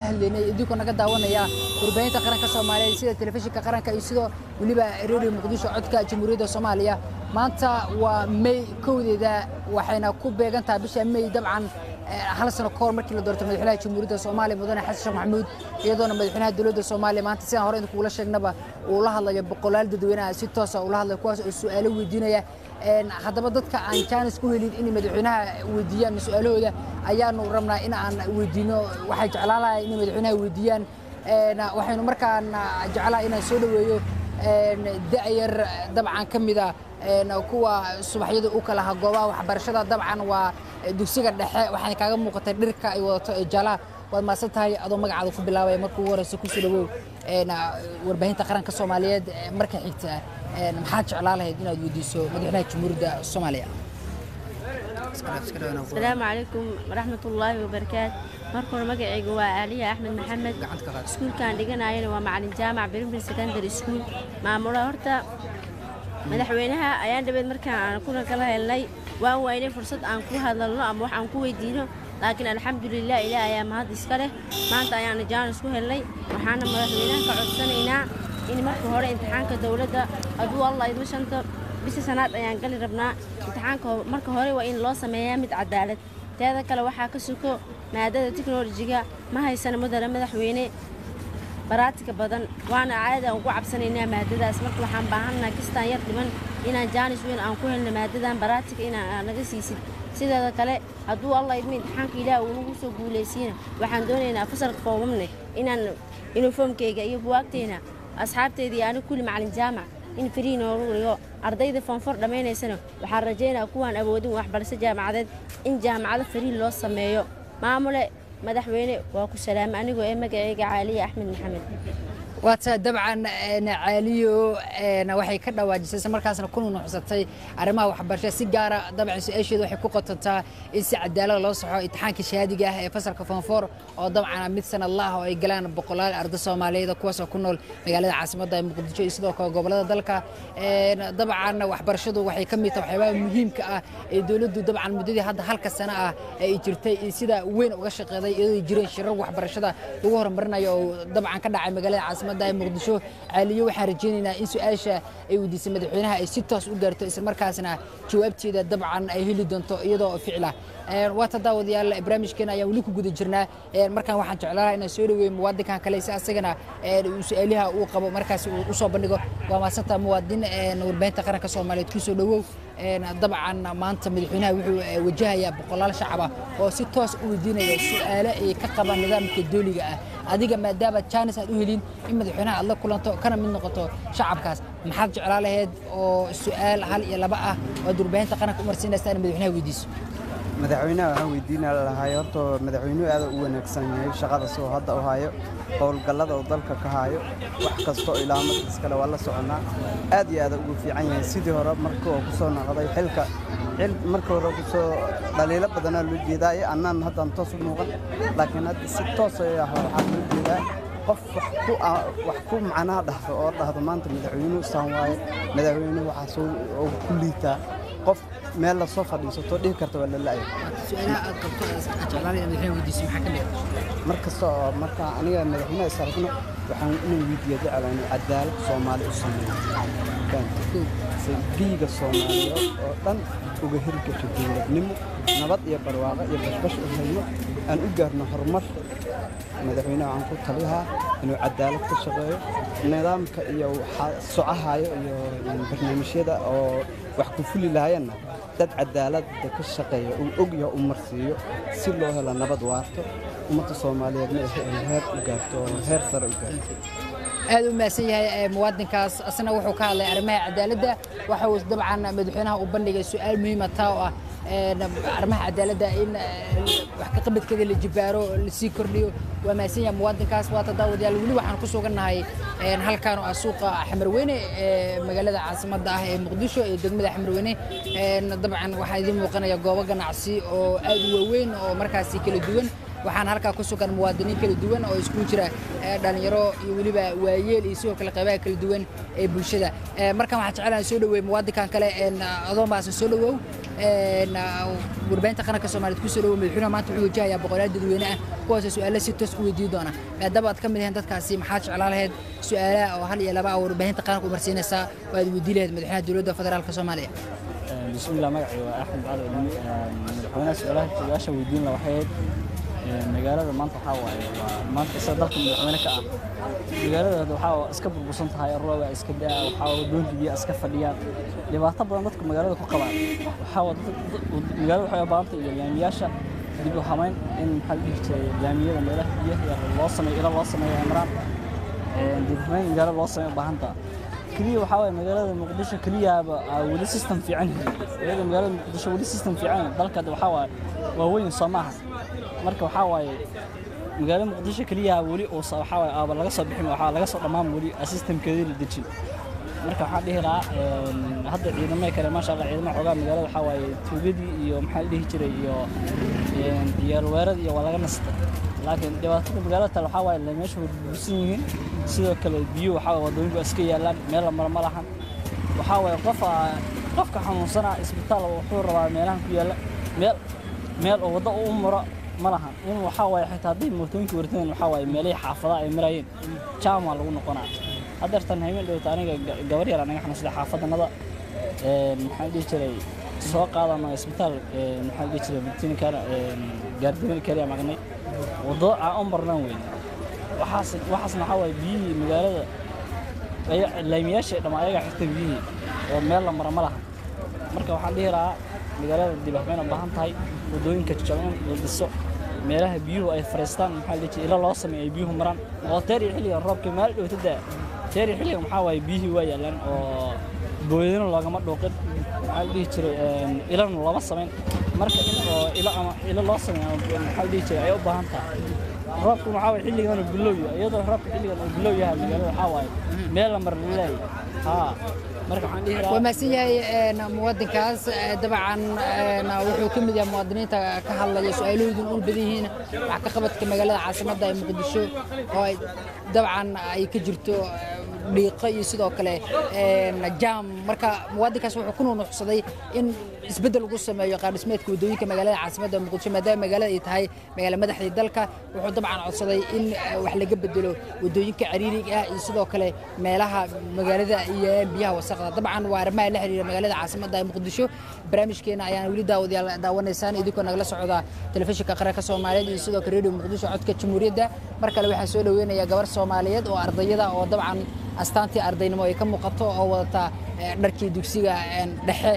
hadlaynay idinkoo naga daawanaya warbaahinta qaranka soomaaliyeed sida telefishinka qaranka iyo sidoo weliba redio muqdisho codka jamhuuriyadda soomaaliya maanta waa may kowdeeda waxayna ku beegan tahay bisha may dabcan hal sano ka hor markii la doortay madaxweynaha jamhuuriyadda soomaaliya mudane xasan sheekh maxamuud iyadoona madaxweynaha dowladda soomaaliya maanta sidaan hore idinkugula sheegnaba uu la hadlayo boqolaal dadweynaha si toosa ula hadlayo kuwaas oo su'aalo weydiinaya haddaba dadka aan jaanis ku helin inay madaxweynaha weydiiyaan su-aalahooda ayaanu rabnaa in aan weydiino waxay jeclaan lahay inay madaxweynaha weydiiyaan waxaynu markaan jeclaha inaan soo dhoweeyo da'yar dabcan ka mida kuwa subaxyada u kala aha goobaha waxbarashada dabcan waa dugsiga dhexe waxaana kaaga muuqatay dhirka ay wadato ee jaalaha waad mahadsan tahay adoo magacaada ku bilaabaya marka ugu horeysa kusoo dhawow warbaahinta qaranka soomaaliyeed marka xigta maxaad jeclaan lahayd inaad weydiiso madaxweynaha jamhuuriyadda soomaaliya asalaamu calaykum waraxmatullaahi wabarakaatu marka hore magacayga waa aaliya axmed maxamed iskuulkaan dhiganayana waa macalin jaamac birimbil secondary school maamula horta madaxweynaha ayaan dhabeed markaan aan kuna kala helnay waan waynay fursad aan ku hadalno ama wax aan ku weydiino laakiin alxamdulilah ilaah ayaa mahad iska leh maanta ayaana jaanis ku helnay waxaana madaxweynaha ka codsanaynaa in marka hore imtixaanka dowladda hadduu allah idma shanta bisha sanaad ayaan gali rabnaa imtixaanka marka hore waa in loo sameeyaa mid cadaalad teeda kale waxaa ka suko maadada teknolojiga ma haysana mudane madaxweyne baraatika badan waana caadaan ugu cabsanaynaa maadadaas marka waxaan baahannaha kastaan yar dhiman inaan jaanis weyn aan ku helno maadadan baraatika inaan naga siisid sideeda kale hadduu allah idma imtixaanka ilaah uu nagu soo guulaysiina waxaan doonaynaa fasalka foomamne inaan yuniformkayga iyo buwaagteyna asxaabteydii aniga kulli macalin jaamac in farii noogu dhigo ardayda foonfor dhammaynaysana waxaan rajaynaa kuwaan awoodin waxbarasho jaamacadeed in jaamacado farii loo sameeyo maamule madaxweyne waa ku salaama anigoo ee magacayga caaliya axmed maxamed waata dabcan caaliyo waxay ka dhawaajisay isla markaasna ku nunuxsatay arrimaha waxbarashada si gaara dabcan su-aasheeda waxay ku qotontaa in si cadaalada loo saxo imtixaanka shahaadiga ah ee fasalka foonfoor oo dabcan mid sanadlaah oo ay galaan boqolaal arday soomaaliyeed kuwaasoo ku nool magaalada caasimadda ee muqdisho iyo sidoo kale gobollada dalka dabcan waxbarashadu waxay ka mid tahay waxyaabaha muhiimka ah ee dowladdu dabcan muddadii hadda halka sano ah ay jirtay sida weyn uga shaqeeday iyadoo jireen shirar waxbarashada lagu horumarinayo oo dabcan ka dhacay magaalada caasimadda ee muqdisho caaliyo waxaan rajaynaynaa in su-aasha ay weydiisay madaxweynaha ay si toos u gaarto isla markaasna jawaabteeda dabcan ay heli doonto iyadoo ficla waata daawadayaal barnaamijkeena ayaan weli ku guda jirnaa markaan waxaan jeclaanaha inaan soo dhaweeyo muwaadinkan kale si asagana su-aaliha uu qabo markaas uu u soo bandhigo waa maadsantaa muwaadin warbaahinta qaranka soomaaliyeed kusoo dhawow dabcan maanta madaxweynaha wuxuu wajahayaa boqolaal shacaba oo si toos u weydiinaya su-aale ay ka qabaan nidaamka dooliga ah adiga maadaama jaanis aad u helin in madaxweynaha aad la kulanto kana mid noqoto shacabkaas maxaad jeclaa lahayd oo su-aal hal iyo laba ah oad warbaahinta qaranka u marsiinaysa in madaxweynaha weydiiso madaxweynaha waxaan weydiina lahay horta madaxweynuhu aad u wanaagsan yahay shaqada soo hadda u hayo howlgallada uu dalka ka hayo wax kastoo ilaa markiis kale waa la soconaa aad iyo aad ugu fiican yahay sidii hore marka uu kusoo noqday xilka xil marka hore kusoo dhaliilo badanaa loo jeedaaye annaan haddaan toos u muuqan laakiin hadda si toos waxaa loo jeedaa qof wax ku macnaha dhahdo oo dhahdo maanta madaxweynuhu saan waaye madaxweynuhu waxaasoo ku liitaa qof meel la soo fadhiisato dhihi karta waa la la'ya mar kasta oo marka aniga madaxweynaha is aragno waxaan inuu weydiiya jeclaan cadaalad soomaali u sameeyo giiga soomaaliyeed oo dhan uga hirgasho dowladnimo nabad iyo barwaaqo iyo bashbash u hayno aan u gaarno horumar madaxweynaha waxaan ku talihaa inuu cadaalad ka shaqeeyo nidaamka iyo socahayo iyo barnaamijyada oo wax ku fuli lahayanna dad cadaaladda ka shaqeeya uu ogyaha u marsiiyo si loo helo nabad waarto ummadda soomaaliyeedna ay heer u gaarto oo heer sare u gaarto aad u mahadsan yahay muwaadinkaas asna wuxuu ka hadlay arrimaha cadaaladda waxa uu dabcan madaxweynaha u bandhigay su-aal muhiima taa oo ah arrimaha cadaaladda in wax ka qabadkeeda la jibaaro lasii kordhiyo waa mahadsan yahay muwaadinkaas waata daawadayaal weli waxaan ku sugannahay halkaan oo ah suuqa xamarweyne ee magaalada caasimadda ah ee muqdisho ee degmada xamarweyne dabcan waxaa idiin muuqanaya goobo ganacsi oo aad u waaweyn oo markaasi kala duwan waxaana halkaa ku sugan muwaadiniin kala duwan oo iskugu jira dhalinyaro iyo weliba waayeel iyo sidoo kale qaybaha kala duwan ee bulshada markan waxaan jecelahay soo dhaweey muwaadinkan kale adoomaas soo dhawow warbaahinta qaranka soomaaliyeed ku soo dhawow madaxweynaha maanta wuxuu wajahayaa boqolaal dadweyne ah kuwaasoo su-aalo si toos u weydiin doona maadaama aad ka mid ahayn dadkaasi maxaad jeclaan lahayd su-aalaha oo hal iyo laba ah warbaahinta qaranka u marsiinaysaa oo aad weydiin lahayd madaxweynaha dowladda federaalka soomaaliya bismillah magacay waa axmed cali cilmi madaxweynaha su-aalaha su-aasha weydiin la waxay ahayd magaalada maanta waxaa waaye waa maanta isa dalka madaxweyne ka ah magaalada waxaa iska burbursan tahay rooba iska daa waxaa wadoonki biyo iska fadhiyaan dhibaato badan dadka magaalada ku qabaan waxaa magaalada waxay u baahantay iyo laamiyaasha dib u hamayn in maxaa dhihi jiray laamiyada meelaha biyaha loo sameeyo ila loo sameeyo ay maraan dib u hamayn magaalada loo sameeyo u baahanta keliya waxaa waaye magaalada muqdisho keliyaaba weli system fiican iyada magaalada muqdisho weli system fiican dalka waxaa waaye waa weyn soo maaha marka waxaa waaye magaalada muqdisho keliya weli uusa waxaa waaye aaba laga soo bixin waxaa laga soo dhammaan weli systemkeedii la dejin marka waxaan dhihi lahaa hadda ciidamada kale maasha allah ciidamada xoogaa magaalada waxaa waaye tuugadii iyo maxaa la dhihi jiray iyo ciyaalweeradii iyo waa laga nastay laakiin dhibaatada magaalada tale waxaa waaye meesha way burbursan yihiin sidoo kale biyo waxaa waaye waddooyinku iska yaallaan meel la maro ma lahan waxaa waaye qofa qofka xanuunsanaa isbitaal wuxuu rabaa meelahan ku yaalla meel meel oo waddo u maro ma lahan in waxaa waaye xitaa hadday mootooyinka wartaan waxaa waaye meelihii xaafadaha ay marayeen jaam waa lagu noqonaa haddeertan habeen dhowta aniga gabar yar anaga xanuunsada xaafadannada maxaan dhihi jiray soo qaadano isbitaal maxaan dhihi jiray bitinikana gaardimada keliya magnay waddo aan u marnaan weyn waxaas waxaasna waxaa waaye biyihii magaalada laamiyaasha dhamma ayaga xirta biyihii oo meel la mara ma laha marka waxaan dhihi lahaa magaalada dib waxbayna u baahan tahay waddooyinka jaban la dhiso meelaha biyuhu ay fariistaan maxaa la jiray ila loo sameeyo ay biyuhu maraan oo teer iyo xilligan roobka meel dhowta daa teer iyo xilligan maxaa waaye biyihii waa yaalaan oo booyadina loogama dhuuqin maxaa la dhihi jiray ilana looma samayn marka in oo ilo ama ilo loo sameeyo maxaa la dhihi jiray ay u baahan tahay roobku waxaa waaye xilligan uu bilow yahay iyadoo roobka xilligan uu bilow yahay magaalada waxaa waaye meel la mar laleeyahay haa marka waxaan dhihi lahaa waa mahadsan yahay muwaadinkaas dabcan wuxuu ka mid yahay muwaadiniinta ka hadlaya su-aalahoodu ul badan yihiin wax ka qabadka magaalada caasimadda ee muqdisho oo ay dabcan ay ka jirto dhiiqo iyo sidoo kale jaam marka muwaadinkaas wuxuu ku nunuuxsaday in isbeddel lagu sameeyo qaardhismeedka waddooyinka magaalada caasimadda muqdisho maadaama magaalada ay tahay magaala madaxdii dalka wuxuu dabcan codsaday in wax laga bedelo waddooyinka cariiriga ah iyo sidoo kale meelaha magaalada iyo biyaha wasaqda dabcan waa arrimaha la xiriira magaalada caasimadda ee muqdisho barnaamijkeena ayaan weli daawadayaal daawanaysaan idinkoo nagala socda telefishinka qaranka soomaaliyeed iyo sidoo kale radio muqdisho codka jamhuuriyadda mar kale waxaan soo dhaweynayaa gabar soomaaliyeed oo ardayada oo dabcan astaantii ardaynimo ay ka muuqato oo wadata dharkii dugsiga dhexe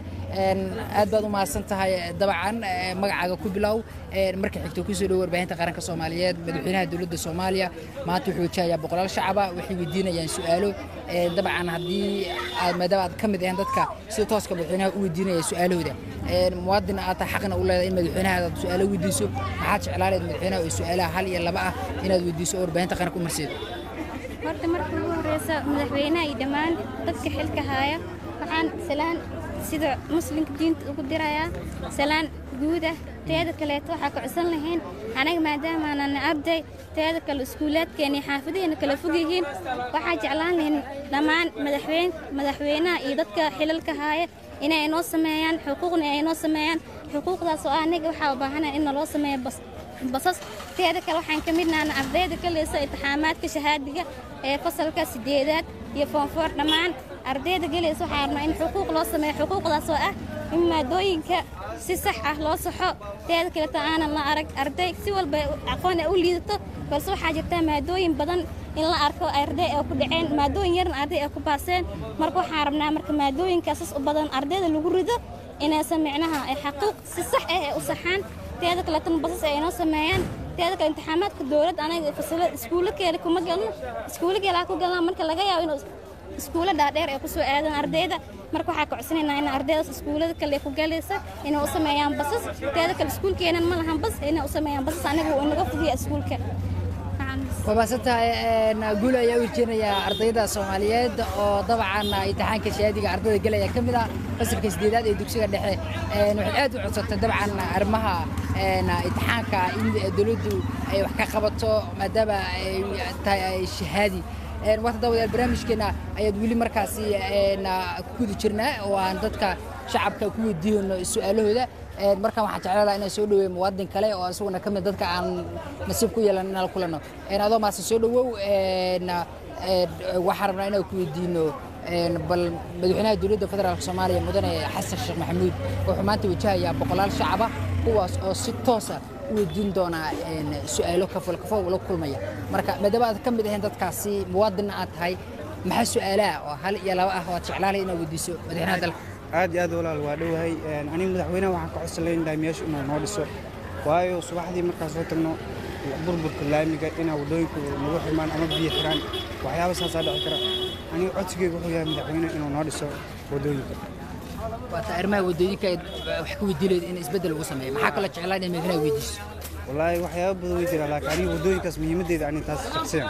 aad baad u mahadsan tahay dabcan magacaaga ku bilow marka xigto kusoo dhow warbaahinta qaranka soomaaliyeed madaxweynaha dowladda soomaaliya maanta wuxuu wajahayaa boqolaal shacaba waxay weydiinayaan su-aalo dabcan haddii aad maadaama aad ka mid ahayn dadka sida tooska madaxweynaha u weydiinaya su-aalahooda muwaadin aad tahay xaqna u leedahay in madaxweynaha aad su-aalo weydiiso maxaad jeclaaleed madaxweynaha oo su-aalaha hal iyo laba ah inaad weydiiso oo warbaahinta qaranka u marseedo horta marka ugu horeysa madaxweynaha iyo dhammaan dadka xilka haaya waxaan salaan sida muslimka diinta ugu dirayaa salaan guud ah teeda kaleeto waxaa ka codsan lahayn anaga maadaama aanan arday teeda kale iskuulaadkeena iyo xaafadaheena kala fog yihiin waxaa jeclaan lahayn dhammaan madaxweyn madaxweynaha iyo dadka xilalka haaya inay inoo sameeyaan xuquuqna ay inoo sameeyaan xuquuqdaas oo anaga waxaa u baahanahay in naloo sameeyo bas basas teeda kale waxaan ka midnaana ardayda ka leysa intixaamaadka shahaadiga ee fasalka sideedaad iyo foonfoor dhammaan ardayda gelaysa waxaa rabnaa in xuquuq loo sameeyo xuquuqdaas oo ah in maadooyinka si sax ah loo saxo teeda kaleto aanan la arag arday si walba aqoon ay u liidato balse waxaa jirta maadooyin badan in la arko arday ay ku dhaceen maadooyin yarna arday ay ku baaseen marka waxaan rabnaa marka maadooyinkaasas u badan ardayda lagu rido inaysan micnaha ay xaquuq si sax ah ay u saxaan teeda kaleetana basas ay inoo sameeyaan teeda kale imtixaamaadka dowladda anaga fasalada iskuulakeeda kuma galno iskuulakeeda ku galnaa marka laga yaabo inuu iskuulo dhaadheer ay ku soo aadaan ardayda marka waxaa ka codsanaynaa in ardaydaas iskuulada kale ku galaysa inay u sameeyaan basas teeda kale iskuulkeenan ma lahan bas inay u sameeyaan basas anaga uu inaga fogiya iskuulka waa mahadsantahay guul ayaa u jeenayaa ardayda soomaaliyeed oo dabcan imtixaanka shahaadiga ardayda gelaya ka mid ah fasalka sideedaad ee dugsiga dhexe waxay aad u codsatay dabcan arrimaha een, imtixaanka in dowladdu ay wax ka qabato maadaama ay tahay ay shahaadi Een, wata dawadayaal barnaamijkeena ayaad weli markaasi een, ku guda jirnaa oo aan dadka shacabka ku weydiino su-aalahooda Een, markaan waxaan jeclaan lahaa inaan soo dhaweeyo muwaadin kale oo isaguna ka mid dadka aan nasiib ku yeelan inaan kulanno Een, adoo maase soo dhawow een, een, waxaan rabnaa inaan ku weydiino een, bal madaxweynaha dowladda federaalk soomaaliya mudane xasan sheekh maxamuud wuxuu maanta wajahayaa boqolaal shacaba kuwaas oo si toosa u weydiin doonaa een, su-aalo kafol kafol ula kulmaya marka maadaama aad ka mid ahayn dadkaasi muwaadinna aad tahay maxaa su-aalaha oo hal iyo laba ah oo aad jeclaalay inaad weydiiso madaxweynaha dalka aad iyo aad walaal waa dhowahay Een, aniga madaxweynaha waxaan ka codsan lahay meesha inuu noo dhiso waayo subaxdii markaan soo tagno burburka laamiga inaa waddooyinku nagu xirmaan ama biyo xiraan waxyaaba saasaa dhici kara aniga codsigeyga wuxuu yahay madaxweyne inuu noo dhiso waddooyinka waata arrimaha waddooyinka aad wax ka weydiileed in isbeddel lagu sameeyo maxaa kaloo jeclaan inaad madaxweynaha weydiiso wallaahi waxyaaba badan way jiraan laakiin aniga waddooyinkaas muhiimaddeeda aniga taas shaksiyan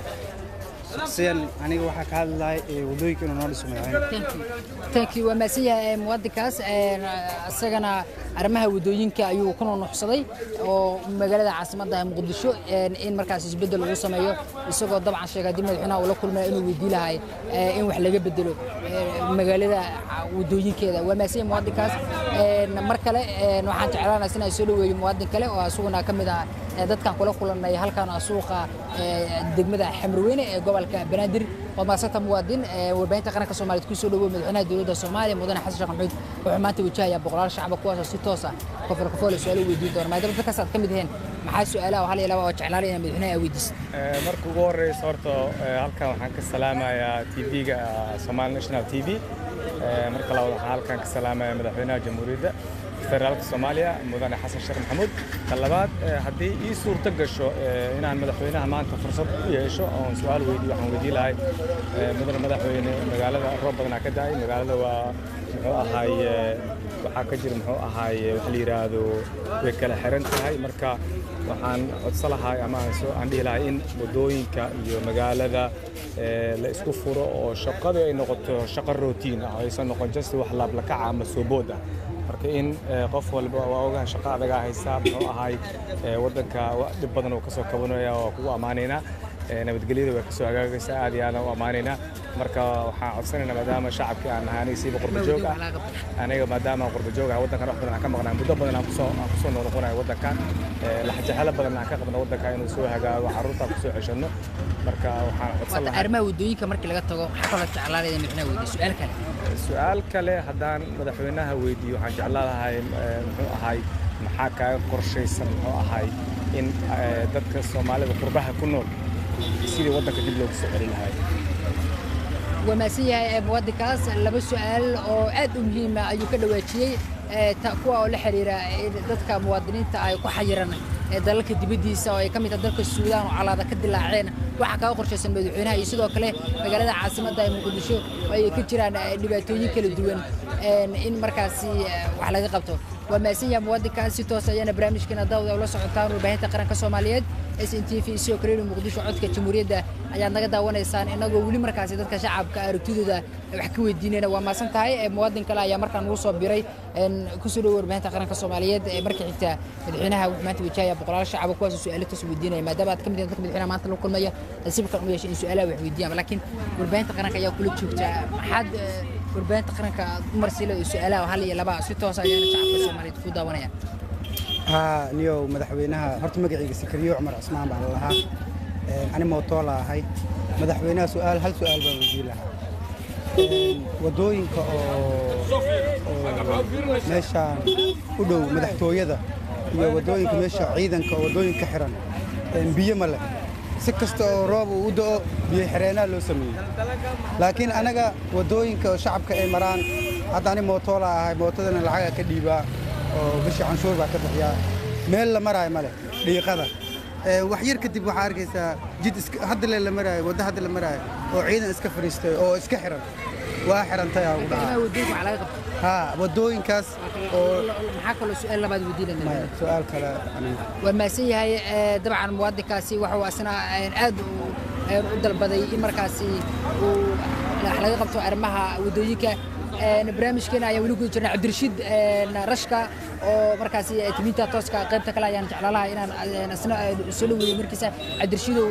shaksiyan aniga waxaa ka hadli lahay ee waddooyinka inuu noo dhiso madaxweyne thank you waa mahadsan yahay muwaadinkaas Een, isagana arrimaha waddooyinka ayuu ku nunuxsaday oo magaalada caasimadda ah muqdisho een, in markaas isbeddel lagu sameeyo isagoo dabcan sheegay haddii madaxweynaha uu la kulmaya inuu weydii lahay ee, in wax laga bedelo ee, magaalada waddooyinkeeda waa mahadsan yahay muwaadinkaas Een, mar kale een, waxaan jeclaanaa inaan soo dhaweeyo muwaadin kale oo isaguna ka mid ah ee, dadkan kula kulannay halkan ah suuqa ee, degmada xamrweyne ee gobolka banaadir waa maasanta muwaadin ee, warbaahinta qaranka soomaaliyeed ku soo dhawow madaxweynaha dowladda soomaaliya mudane xasan sheekh maxamuud wuxuu maanta wajahayaa boqolaal shacaba kuwaasoo si toos ah kofol kofoole su-aalo weydiin doona maadaama dadkaas aad ka mid yihiin maxaa su-aalaha oo hal iyo laba oo jeclaalay inaad madaxweynaha weydiisid Ee, marka ugu horeysa horta ee, halkan waxaan ka salaamayaa tv-ga Somali National TV Ee, marka labaad waxaan halkan ka salaamayaa madaxweynaha jamhuuriyadda federaalka Soomaaliya mudane xasan sheekh maxamuud ta labaad ee, haddii ii suurto gasho ee, inaan madaxweynaha maanta fursad u yeesho oon su-aal weydiiyo waxaan weydiin lahay ee, mudane madaxweyne magaalada roob badanaa ka da'ay magaalada waa muxuu ahaaye waxaa ka jira muxuu ahaaye wax la yidhaahdo way kala xiran tahay marka waxaan codsan lahay ama aan soo aan dhihi lahay in waddooyinka iyo magaalada ee, la isku furo oo shaqada ay noqoto shaqo rotiin ah oo aysan noqon just wax laablakaca ama soobood ah marka in ee, qof walba waa ogaha shaqo adagaa haysaa muxuu ahay ee, waddanka wa- dhib badan oo kasoo kabanaya waa kugu ammaanaynaa ee, nabadgelyada way kasoo hagaagaysaa aad iyo aadaan u ammaanaynaa marka waxaan codsanaynaa maadaama shacabkii aan nahay aniga siiba qurba joog ah aniga maadaama aan qurba joog ah waddankan wax badan aan ka maqnaa muddo badan aan kusoo aan kusoo noqnoqonayo waddankan ee, laxjexelo badan aan ka qabno waddanka inuu soo hagaago carruurta aan kusoo ceshanno marka waxaan codsan waata lahaa arrimaha waddooyinka markii laga tago maxaa kaloo jeclaalay inaad madaxweynaha weydiiso su-aal kale su-aal kale haddaan madaxweynaha weydiiyo waxaan jeclaan lahay ee, muxuu ahay maxaa kaaga qorshaysan muxuu ahay in ee, dadka soomaalida qurbaha ku nool sidii waddanka dib loogu soo celin lahay waa mahadsan yahay ee, muwaadinkaas laba su-aal oo aad u muhiima ayuu ka dhawaajiyey ee, ta- kuwa oo la xiriira in dadka muwaadiniinta ay ku xayiran ee dalalka dibaddiisa oo ay ka mid tahay dalka suudaan oo calaada ka dilaaceen waxaa kaga qorshaysan madaxweynaha iyo sidoo kale magaalada caasimadda ee muqdisho oo ay ka jiraan eh, dhibaatooyin kala duwan een, in markaasi eh, wax laga qabto waa mahadsan yahay muwaadinkaas si toos ayaana barnaamijkeena daawada ula socotaan warbaahinta qaranka soomaaliyeed s n t v sidoo kale redio muqdisho codka jamhuuriyadda ayaad naga daawanaysaan inagoo weli markaasi dadka shacabka aragtidooda wax ka weydiinayna waa maasan tahay ee muwaadin kale ayaa markaan ugu soo biray een, kusoo dhowo warbaahinta qaranka soomaaliyeed ee marka xigta madaxweynaha wuxuu maanta wajahaya boqolaal shacaba kuwaasoo su-aalo toos weydiinaya maadaama aad ka mid yihiin dadka madaxweynaha maanta la kulmaya nasiibkan u yeeshay in su-aalaha wax weydiiyaan laakiin warbaahinta qaranka ayaa kula joogta maxaad eh, warbaahinta qaranka aad u marsila oo su-aalaha hal iyo laba si toos ayaana shacabka soomaaliyeed ku daawanaya haa niyow madaxweynaha horta magacayga sikariyo cumar cismaan baan lahaa Een, ani mootoola ahay madaxweynaha su'aal hal su'aal baan weydiin lahaa Een, waddooyinka oo oo meeshaan u dhow madaxtooyada iyo waddooyinka meesha ciidanka oo waddooyinka xiran een, biyo ma leh si kasta oo roob uu u da'o biyo xireenaa loo sameeyey laakiin anaga waddooyinka oo shacabka ay maraan hadda ani mootoola ahay mootadana lacaga ka dhiibaa oo bishii canshuur baa ka bixiyaa meel la maraayo male dhiiqada Ee, wax yar kadib waxaa arkaysaa jid iska- hadda le la maraayo waddo hadda la maraayo oo ciidan iska fadhiistay oo iska xiran waa xirantay aa ugu arrimaha dhaca waddooyinka waxaa laga qabta haa waddooyinkaas oo maxaa kaloo su-aal labaad weydiinayna maya su'aal kale aniga waa mahadsan yahay ee, dabcan muwaadinkaasi waxuu asna een, aad u een, u dalbaday in markaasi uu wax laga qabto arrimaha waddooyinka barnaamijkeena ayaan weli guda jirnay cabdirashiid rashka oo markaasi timinta tooska qaybta kale ayaan jeclaalaha inaan isna soo dhaweeyo markiisa cabdirashiidow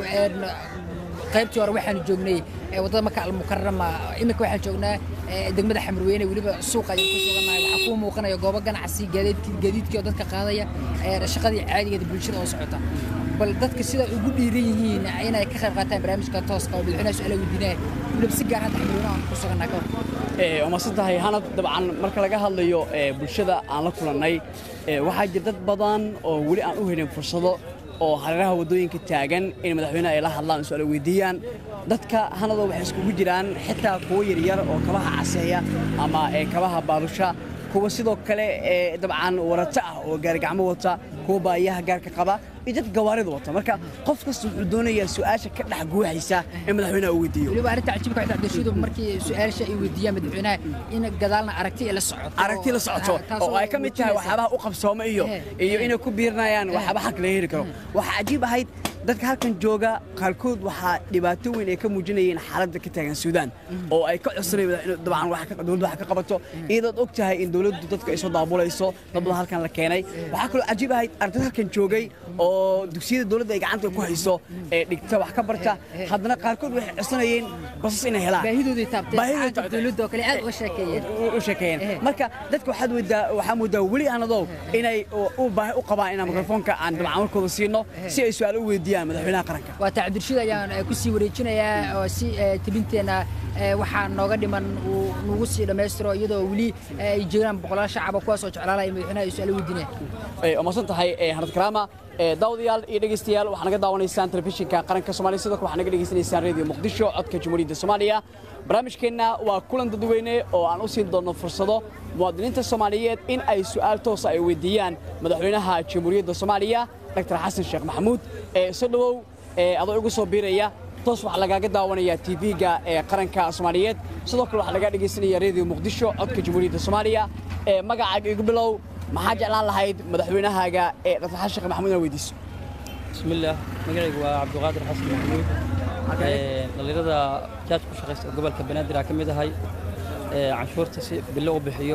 qaybtii hore waxaanu joognay waddada maka almukarama iminka waxaan joognaa degmada xamarweyne weliba suuqa ayaan ku sugannahay waxaa kuu muuqanaya goobo ganacsi gaadiidkii oo dadka qaadaya shaqadii caadigeeda bulshada oo socota bal dadka sida ugu dhiiran yihiin inay ka qayb qaataan barnaamijka tooska oo madaxweynaha su-aala weydiinaya weliba si gaar hadda xamarweyne aan ku sugannaha ka hor umasan tahay hanad dabcan marka laga hadlayo bulshada aan la kulannay waxaa jira dad badan oo weli aan u helin fursado oo hareeraha waddooyinka taagan in madaxweyneha ay la hadlaan su-aal weydiiyaan dadka hanadoo waxay iskugu jiraan xitaa kuwo yaryar oo kabaha caseeya ama kabaha baalusha kuwa sidoo kale dabcan warata ah oo gaarigacmo wata kuwa baayaha gaarka qaba iyo dad gawaarida wata marka qof kasta wuxuu doonayaa su-aasha ka dhex guuxaysa in madaxweynaha uu weydiiyo weliba arrinta cajiibka waxay cabdirashiidu markii su-aasha ay weydiiyaan madaxweynaha in gadaalna aragti ay la socoto aragti la socoto oo ay ka mid tahay waxyaabaha u qabsooma iyo iyo inay ku biirinayaan waxyaaba xaq laga heli karo waxaa cajiib ahayd dadka halkan jooga qaarkood waxaa dhibaato weyn ay ka muujinayeen xaaladda ka taagan suudaan oo ay ka codsanayeen dabcan dowladdu wax ka qabato iyadood og tahay in dowladdu dadka ay soo daabulayso dad badan halkan la keenay waxaa kaloo cajiib ahayd arday halkan joogay oo dugsiyada dowladda ay gacanta ku hayso ee dhigta wax ka barta haddana qaarkood waxay codsanayeen basas inay helaan baahidoodii taabteen dowladda oo kale aad uga sheekeeyeen u sheekeeyeen marka dadka waxaad moodaa waxaa moodaa weli aanadow inay u baahi u qabaan inaan mikrofoonka aan dabcan markooda siino si ay su-aal u weydiiyaan madaxweynaha qaranka waa taa cabdirashiid ayaan ku sii wareejinayaa oo si tebinteenna waxaa nooga dhiman uu nagu sii dhammaystiro iyadoo weli ay jiraan boqolaal shacaba kuwaas oo jeclaalaya madaxweynaha ay su-aalo weydiinayaan umasan tahay hanad karaama daawadayaal iyo dhegaystayaal waxaa naga daawanaysaan telefishinka qaranka soomaaliya sidoo kale waxaa naga dhegaysanaysaan radio muqdisho codka jamhuuriyadda soomaaliya barnaamijkeenna waa kulan dadweyne oo aan u siin doonno fursado muwaadiniinta soomaaliyeed in ay su'aal toosa ay weydiiyaan madaxweynaha jamhuuriyadda soomaaliya dr xasan sheekh maxamuud soo dhowow adoo igu soo biiraya toos waxaa lagaaga daawanayaa tv-ga ee qaranka soomaaliyeed sidoo kale waxaa lagaa dhegaysanaya radio muqdisho codka jamhuuriyadda soomaaliya magacaaga igu bilow maxaa jeclaan lahayd madaxweynahaaga ee dr xasan sheekh maxamuud inaad weydiiso bismillaah magacaygu waa cabdiqaadir xasan maxamuud dhallinyarada jaaj ku shaqaysta gobolka banaadir aa ka mid ahay canshuurta si bilo u bixiyo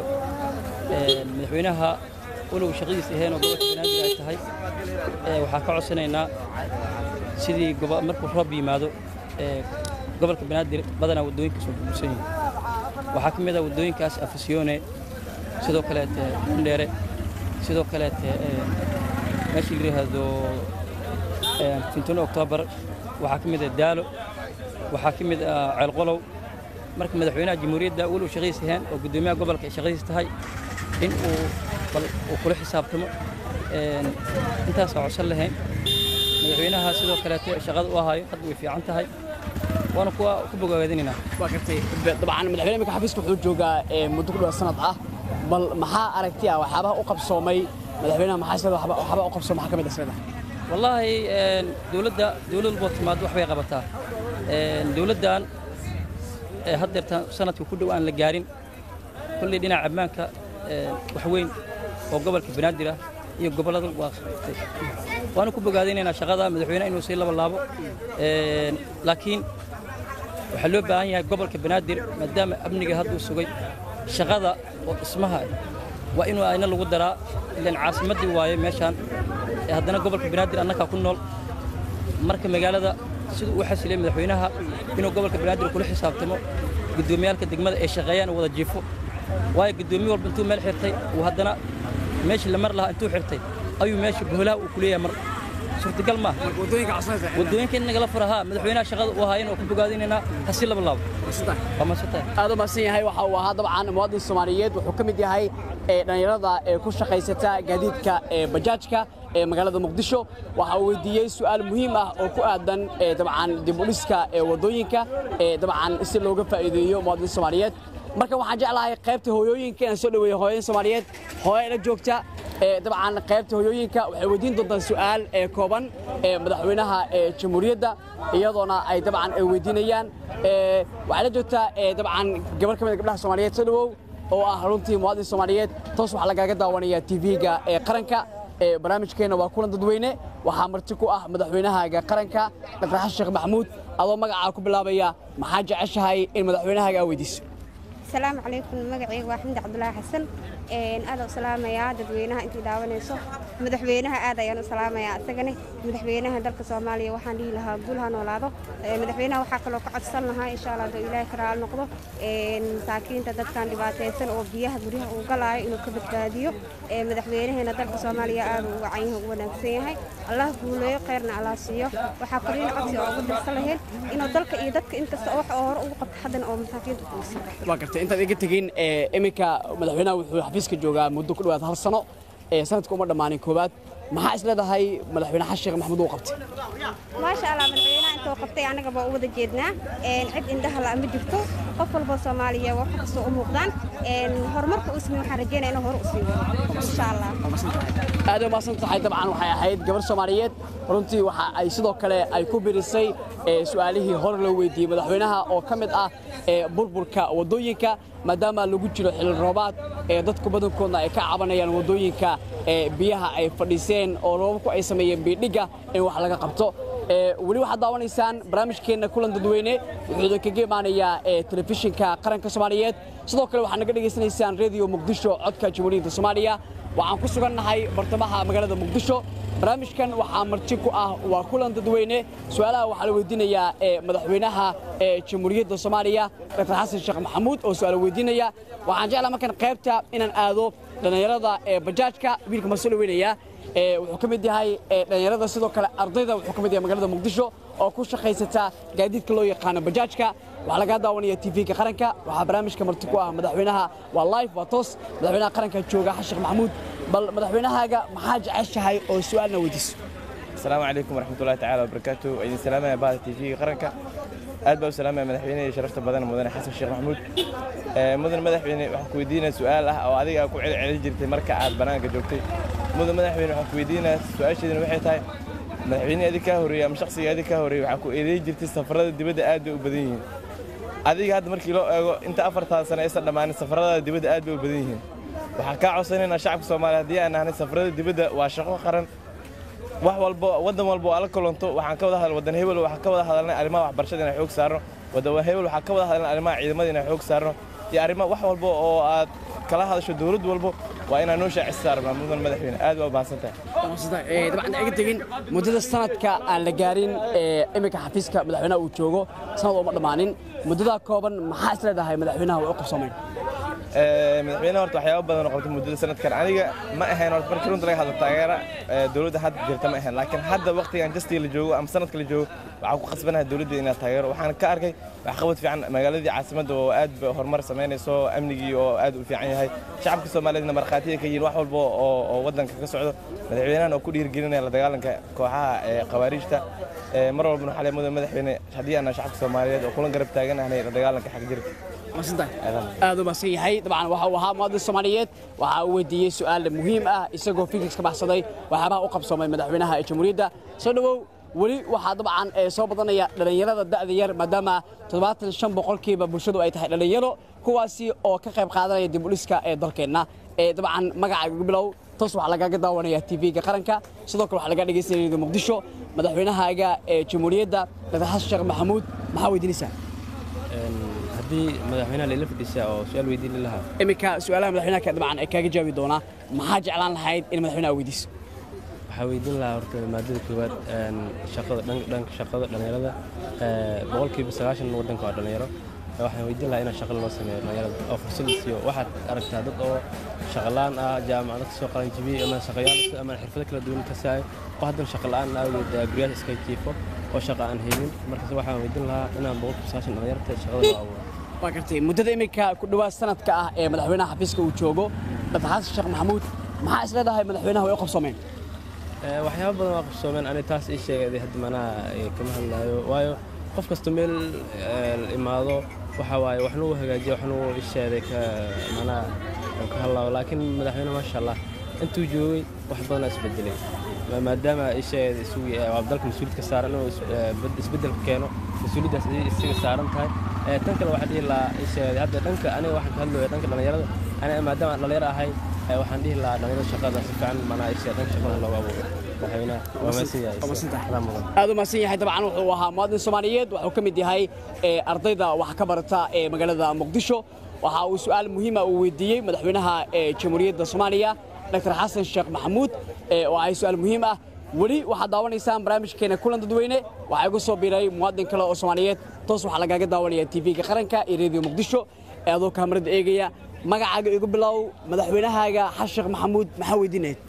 madaxweynaha walow shaqadiis ahayn oo gobolka banaadir ay tahay waxaa ka codsanaynaa sidii markuu roob yimaado gobolka banaadir badanaa waddooyinka soo burbursan yihin waxaa ka mid ah waddooyinkaas afasyoone sidoo kaleete kundheere sidoo kaleete meeshii la yidhaahdo fintono oktoobar waxaa ka mid ah daalo waxaa ka mid ah ceelqolow marka madaxweynaha jamhuuriyadda walow shaqadiis ahayn oo guddoomiyaha gobolka ay shaqadiis tahay in uu uu kula xisaabtamo intaasaa codsan lahayn madaxweynaha sidoo kaleete shaqada u ahaayo hadda way fiican tahay waana kuwa ku bogaadinaynaa waa gartay dabcan madaxweyne imika xafiiska wuxuu joogaa muddo ku dhawa sanad ah bal maxaa aragti ah waxyaabaha u qabsoomay madaxweynaha maxaa sida waxyaaba u qabsoomay maxaa ka mid ah sida wallaahi dowladda dowlad walboo timaado wax bay qabataa dowladdan haddeertan sanadka ku dhow aan la gaarin kolley dhinaca ammaanka wax weyn oo gobolka banaadir ah iyo gobollada waa qabtay waanu ku bogaadaynaynaa shaqada madaxweynaha inuu sii laba laabo laakiin waxaa loo baahan yahay gobolka banaadir maadaama amniga hadduu sugay shaqada oo dhismaha waa inuu ayna lagu daraa ilaan caasimaddii waaye meeshaan haddana gobolka banaadir annagaa ku nool marka magaalada siduu u xasilay madaxweynaha inuu gobolka banaadir kula xisaabtamo guddoomiyaalka degmada ay shaqeeyaan wada jiifo waayo guddoomiye walba intuu meel xirtay uu haddana meeshii la mar lahaa intuu xirtay ayuu meesha boholaha uu ku leeyahay mar suurtagal maaha waddooyinka in nagala furahaa madaxweynaha shaqada uu ahaa inuu ku bogaadinaynaa hasi laba laabo waa masantahay aad u mahadsan yahay waxa uu ahaa dabcan muwaadin soomaaliyeed wuxuu ka mid yahay dhallinyarada ee ku shaqaysata gaadiidka ee bajaajka ee magaalada muqdisho waxa uu weydiiyey su'aal muhiim ah oo ku aadan dabcan dib u dhiska ee waddooyinka ee dabcan si looga faa'iideeyo muwaadin soomaaliyeed marka waxaan jeclahay qaybta hooyooyinka inaan soo dhaweeyo hooyadin soomaaliyeed hooyo la joogta dabcan qaybta hooyooyinka waxay weydiin doontaan su'aal ee kooban ee madaxweynaha ee jamhuuriyadda iyadoona ay dabcan ay weydiinayaan waxay la joogtaa dabcan gabar ka mid a gabdhaha soomaaliyeed soo dhawow oo ah runtii muwaadin soomaaliyeed toos waxaa lagaaga daawanayaa tv-ga ee qaranka barnaamijkeenna waa kulan dadweyne waxaa marti ku ah madaxweynahaaga qaranka dr xasan sheekh maxamuud adoo magacaa ku bilaabaya maxaa jeceshahay in madaxweynahaaga aa weydiiso asalaamu calaykum magacayga waa xamdi cabdulaahi xasan aad u salaamayaa dadweynaha intii daawanayso madaxweynaha aad ayaan u salaamayaa isagane madaxweynaha dalka soomaaliya waxaan dhihi lahaa guul ha noolaado madaxweynaha waxaa kaloo ka codsan lahaa insha allah hadduu ilaahay ka raali noqdo masaakiinta dadkan dhibaataysan oo biyaha guryaha uu galaayo inuu ka badbaadiyo madaxweynaheena dalka soomaaliya aad uu uga canyaha ugu wanaagsan yahay allah guuleeyo kheyrna allah siiyo waxaa koriin codsi oo ugu dirsan lahayn inuu dalka iyo dadka inkasta oo wax oo hore ugu qabto haddana oo masaakiinta kuusan waa gartay intaad iga tegin iminka madaxweynaha wuxuu xafiiska joogaa muddo ku dhowaad hal sano sanadka uma dhammaanin koowaad maxaa is leedahay madaxweyne xasan sheekh maxamuud uu qabtay maasha allah madaxweynaha intuu qabtay annaga baa u wada jeednaa cid indhaha la ma jirto qof walba soomaaliya wax kastoo u muuqdaan horumarka uu sameey waxaan rajeynaya inuu hore u sii wado insha allah aad u maasan tahay dabcan waxay ahayd gabar soomaaliyeed runtii waxa ay sidoo kale ay ku birisay su'aalihii hore loo weydiiyey madaxweynaha oo ka mid ah burburka waddooyinka maadaama lagu jiro xilli roobaad ee dadku badankoodna ay ka cabanayaan waddooyinka biyaha ay fadhiiseen oo roobabku ay sameeyeen biidhigga in wax laga qabto weli waxaad daawanaysaan barnaamijkeenna kulan dadweyne wuxuu idinkaga imaanayaa telefishinka qaranka soomaaliyeed sidoo kale waxaad naga dhegaysanaysaan rediyo muqdisho codka jamhuuriyadda soomaaliya waxaan ku sugannahay bartamaha magaalada muqdisho barnaamijkan waxaa marti ku ah waa kulan dadweyne su-aalaha waxaa la weydiinayaa madaxweynaha jamhuuriyadda soomaaliya dr xasan sheekh maxamuud oo su-aal weydiinaya waxaan jeclaa markan qaybta inaan aado dhallinyarada bajaajka wiilka ma soo dhaweynayaa wuxuu ka mid yahay dhallinyarada sidoo kale ardayda wuxuu ka mid yahay magaalada muqdisho oo ku shaqaysata gaadiidka loo yaqaano bajaajka waxaa lagaa daawanaya tv-ga qaranka waxaa barnaamijka marti ku ah madaxweynaha waa live waa toos madaxweynaha qaranka jooga xasan sheekh maxamuud bal madaxweynahaaga maxaa jeceshahay oo su-aalna weydiiso asalaamu calaykum waraxmatullahi tacaala wabarakaatu idin salaamaya bahda tv-ga qaranka aad baa u salaamaya madaxweynaha sharafta badan mudane xasan sheekh maxamuud mudan madaxweyne waxaan ku weydiinaya su-aal ah oo adiga ku celcelin jirtay marka aad bannaanka joogtay mudan madaxweyne waxaan ku weydiinaya su-aasheedina waxay tahay madaxweyne adi kaa horreeyey ama shakhsiga adi kaa horreeyey waxaa ku eedeyn jirtay safarada dibadda aad bay u badan yihiin adiga hadda markii loo eego inta afartaa sano aysan dhammaanin safarada dibadda aad bay u badan yihiin waxaan kaa codsanaynaa shacabka soomaaliya haddii aan nahnay safarada dibadda waa shaqo qaran wax walbo waddan walbo oo ala kulanto waxaan ka wada hadal waddan hebel waxaan ka wada hadalnay arrimaha waxbarashada inaan xoog saarno waddan hebel waxaan ka wada hadalnay arrimaha ciidamada inaan xoog saarno iyo arrimaha wax walbo oo aad kala hadasho dowlad walbo waa inaan noo shaacis saarnaa mudan madaxweyne aad waa mahadsan tahay dabcan iga tegin muddada sanadka aan la gaarin iminka xafiiska madaxweynaha uu joogo sanad uma dhammaanin muddadaa kooban maxaa is leedahay madaxweynaha way u qabsoomeen madaxweynaha horta waxyaabo badan oo qabtay muddada sanadkan aniga ma ahayn horta markii runta laga hadlo taageera dowladda hadda jirta ma ahayn laakiin hadda waqtigan justii la joogo ama sanadka la joogo waxaan ku khasbanahay dowladda inaad taageero waxaan ka arkay waxqabad fiican magaaladii caasimadda oo aad ba horumar samaynayso amnigii oo aad u fiican yahay shacabka soomaaliyeedna markhaatiya ka yihiin wax walba oo waddanka ka socdo madaxweynahan oo ku dhiirigelinaya la dagaalanka kooxaha khawaariijta mar walbana waxaa mudan madaxweyne haddii aanan shacabka soomaaliyeed oo kulan garab taaganahnay la dagaalanka xag jirka aad u mahadsan yahay dabcan waxa uu ahaa muwaadin soomaaliyeed waxa uu weydiiyey su'aal muhiim ah isagoo fikirka ka baxsaday waxyaabaha u qabsoomay madaxweynaha ee jamhuuriyadda soo dhowow weli waxaa dabcan soo badanaya dhallinyarada da'da yar maadaama toddobaatan shan boqolkiiba bulshadu ay tahay dhallinyaro kuwaasi oo ka qayb qaadanaya dib u dhiska ee dalkeenna dabcan magacaaga bilow toos waxaa lagaaga daawanaya tv-ga qaranka sidoo kale waxaa lagaa dhegaysanaya muqdisho madaxweynahaaga ee jamhuuriyadda dr xasan sheekh maxamuud maxaa weydiinaysaa haddii madaxweynaha layla fadhiisaa oo su-aal weydiin lahaa iminka su-aalaha madaxweynaha dabcan ay kaaga jaabi doonaa maxaa jeclaan lahayd in madaxweynaha weydiiso waxaa weydiin lahaa horta maadada koowaad shaqada dhanka shaqada dhallinyarada boqolkiiba sagaashan waddanka waa dhallinyaro waxaan weydiin lahaa inaa shaqa loo sameeyo dhallinyarada oo fursad la siiyo waxaad aragtaa dad oo shaqalaan ah jaamacado kasoo qalan jibiyey ama shaqayaal ama xirfado kala duwan ka saayo oo haddana shaqa la'aan awgeed guryaha iska jiifo oo shaqa aan helin markaas waxaan weydiin lahaa inaan boqolkiiba sagaashan dhallinyarta shaqada loo abuuro waa gartay muddada iminka ku dhowaad sanadka ah ee madaxweynaha xafiiska uu joogo dr xasan sheekh maxamuud maxaa is leedahay madaxweynaha way u qabsoomeen waxyaaba badan waa qabsoomeen ani taas ii sheegay hadda manaa kama hadlaayo waayo qof kasta meel imaado waxa waaye waxna uu hagaajiya waxna uu isheeday ka manaa ka hadlaayo laakiin madaxweyne maasha allah intuu joogay wax badanaa isbedelay maadaama isheegay isugu dalka mas-uuliyad ka saaran inuu isbedel keeno mas-uuliyaddaas isaga saaran tahay tan kale waxaa dhihi lahaa isheegay hadda dhanka aniga waxaan ka hadlaya dhanka dhallinyarada aniga maadaama aan dhallinyaro ahay waxaan dhihi lahaa dhallinyarada shaqada si fiican manaa isheegay dhanka shaqada loogu abuuro madaxweynaha waa mahadsan yahay Adaa mudan. aad u mahadsan yahay dabcan wuxuu ahaa muwaadin soomaaliyeed wuxuu ka mid yahay ee, ardayda wax ka barata ee magaalada muqdisho waxa uu su'aal muhiima uu weydiiyey madaxweynaha ee jamhuuriyadda soomaaliya dr xasan sheekh maxamuud ee, oo ahay su'aal muhiim ah weli waxaad daawanaysaan barnaamijkeena kulan dadweyne waxaa igu soo biiray muwaadin kale oo soomaaliyeed toos waxaa lagaaga daawanaya tv-ga qaranka iyo reediyo muqdisho ee adoo kaamarada eegaya magacaaga igu bilow madaxweynahaaga xasan sheekh maxamuud maxaa weydiinayd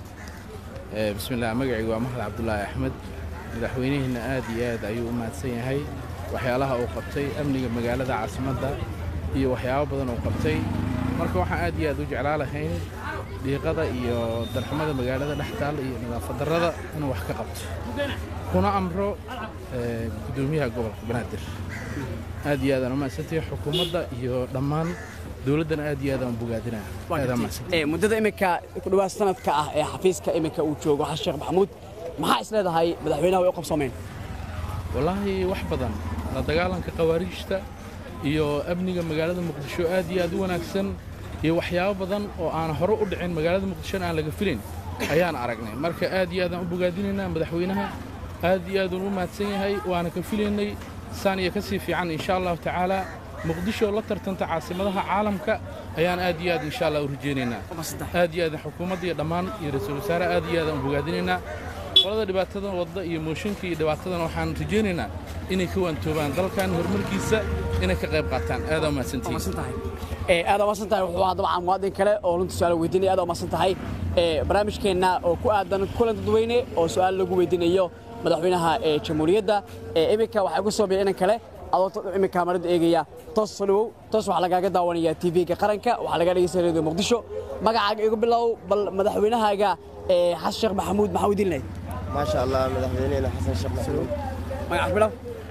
Eh, bismillaah magacaygu waa maxmed cabdulaahi axmed madaxweynihiina aad iyo aad ayuu u mahadsan yahay waxyaalaha uu qabtay amniga magaalada caasimadda iyo waxyaabo badan uu qabtay marka waxaan aad iyo aad u jeclaa lahayn dhiiqada iyo darxumada magaalada dhex taal iyo nadaafad darrada inuu wax ka qabto kuna amro eh, guddoomiyaha gobolka banaadir aad iyo aadaan u mahadsantahay xukuumadda iyo dhammaan dowladdana aad iyo aadaan u bogaadinaya aadaan mahadsan Ee, muddada iminka ku dhawaad sanadka ah ee xafiiska iminka uu joogo xasan sheekh maxamuud maxaa is leedahay madaxweynaha way u qabsoomeen wallaahi wax badan la dagaalanka khawaariijta iyo amniga magaalada muqdisho aad iyo aad u wanaagsan iyo waxyaabo badan oo aan hore u dhicin magaalada muqdishona aan laga filayn ayaan aragnay marka aad iyo aadaan u bogaadinaynaa madaxweynaha aad iyo aadun u mahadsan yahay waana ka filaynay saan iyo ka sii fiican insha allahu tacaala muqdisho la tartanta caasimadaha caalamka ayaan aad iyo aad insha allah u rajaynaynaa aad iyo aad xukuumadda iyo dhammaan iyo ra-iisul wasaare aad iyo aadaan u bogaadinaynaa qolada dhibaatadan wadda iyo mooshinka iyo dhibaatadan waxaan rajaynaynaa inay ka waantoobaan dalkan horumarkiisa inay ka qayb qaataan aadaa umahadsantihiin Ee, aad u mahadsan tahay wuxuu ahaa dabcan muwaadin kale oo runta su'aal weydiinaya aad u mahadsan tahay Ee, barnaamijkeenna oo ku aadan kulan dadweyne oo su'aal lagu weydiinayo madaxweynaha ee jamhuuriyadda Ee, iminka waxaa igu soo biiray inan kale adoo to- iminka kamarada eegaya toos soo dhawow toos waxaa lagaaga daawanaya tv-ga qaranka waxaa laga dhegeysanaya radio muqdisho magacaaga igu bilow bal madaxweynahaaga ee, xasan sheekh maxamuud maxaa weydiin lahayd maasha allah madaxweynehena xasan sheekh maxamuud magaca bilow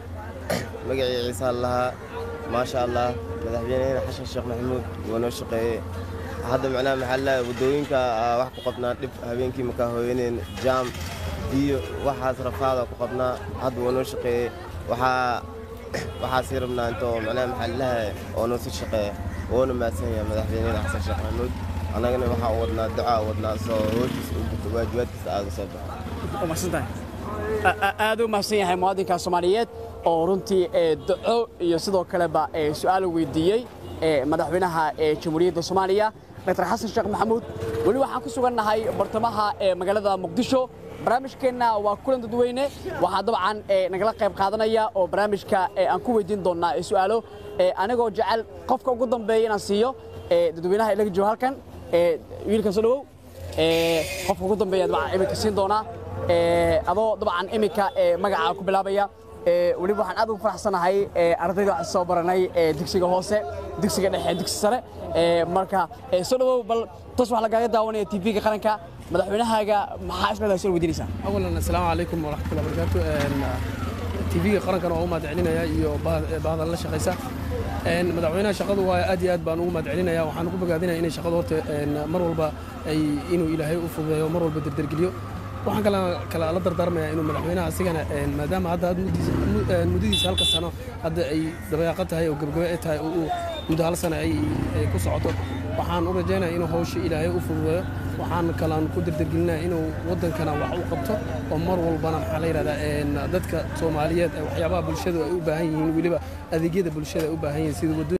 magacii ciise allahaa maasha allah madaxweynehena xasan sheekh maxamuud wuu noo shaqeeyey hadda macnaha maxaa la waddooyinka aa wax ku qabnaa dhib habeenkii markaa hooyaneen jaam iyo waxaas rafaada ku qabnaa hadda wuu noo shaqeeyey waxaa waxaa sii rabnaa intoo macnaha maxaa lahay oo noo sii shaqeeya wuuna mahadsan yahay madaxweynehena xasan sheekh maxamuud annagana waxaa u wadnaa ducaa u wadnaa soo hoostiisa u guto waajibaadkiisa aaga soo baxo u mahadsan tahay A- a- aad u mahadsan yahay muwaadinka soomaaliyeed oo runtii ee, duco iyo sidoo kaleba ee, su'aal weydiiyey ee, madaxweynaha ee jamhuuriyadda soomaaliya dr xasan sheekh maxamuud weli waxaan ku sugannahay bartamaha ee magaalada muqdisho barnaamijkeenna waa kulan dadweyne waxaa dabcan ee, nagala qayb qaadanaya oo barnaamijka ee, aan ku weydiin doonnaa ee, su'aalo ee, anigoo jecel qofka ugu dambeeya inaan siiyo ee, dadweynaha ilaga jooga halkan ee, wiilkan soo dhawow ee, qofka ugu dambeeya dabcan iminka siin doonaa ee, adoo dabcan iminka ee, magacaa ku bilaabaya ee, weliba waxaan aad ugu faraxsanahay ee, ardayda waxaan soo baranay ee, dugsiga hoose dugsiga dhexe dugsi sare ee, marka ee, soo dhawow bal tas waxaa lagaaga daawanaya tv-ga qaranka madaxweynahaaga maxaa isleedahay soo weydiinaysaa أولا السلام عليكم ورحمة الله وبركاته تيفيga qarankan waa u mahadcelinaya iyo bahdan la shaqaysa Een, madaxweynaha shaqadu waa aad iyo aad baan ugu mahadcelinaya waxaan ugu bogaadinaya inay shaqadu horta een, mar walba ay inuu ilaahay u fududeeyo mar walba derdergeliyo waxaan kala kala la dardaarmaya inuu madaxweynaha asigana een, maadaama hadda had muddiisa- mu- een, muddadiisa halka sano hadda ay dabayaaqo tahay oo gebagabe ay tahay oo uu muddo hal sano ay ay ku socoto waxaan u rajaynaya inuu hawsha ilaahay u fududeeyo waxaan kalaan ku derdergelinaya inuu waddankana wax u qabto oo mar walbana maxaa la yidhahdaa een, dadka soomaaliyeed ee waxyaabaha bulshadu ay u baahan yihiin weliba adeegyada bulshada ay u baahan yihiin sida waddooyin